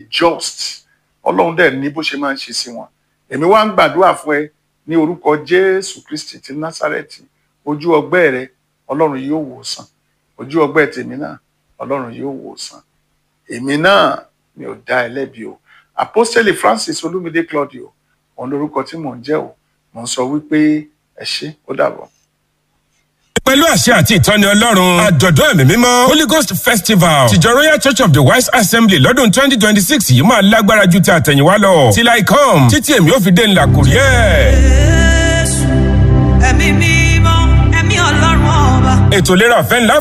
just ọlọ́run dẹ̀ ní bó ṣe máa ń ṣe sí wọn èmi wá ń gbàdúrà fún ẹ ní orúkọ jésù kristi ti násàrẹ́tì ojú ọgbẹ́ rẹ ọlọ́run yóò wò sàn ojú ọgbẹ́ tèmi náà ọlọ́run yóò wò sàn èmi náà mi ò dá ẹ lẹ́bi o apostoli francis olúmídé claudio òun lorúkọ tí mò ń jẹ́ o mò ń sọ wípé ẹ ṣé ó dàbọ̀. pẹ̀lú àṣẹ àti ìtọ́ni ọlọ́run àjọ̀dún ẹ̀mí mímọ́ holy ghost festival tìjọ royal church of the wise assembly lọ́dún twenty twenty six yìí máa lágbára ju ti àtẹ̀yìnwá lọ till i come títí èmi ò fi dé ńlá kò rí ẹ̀. Jésù, ẹ̀mí mímọ́, ẹ̀mí ọlọ́run ọba. ètò ìlera ọ̀fẹ́ ńlá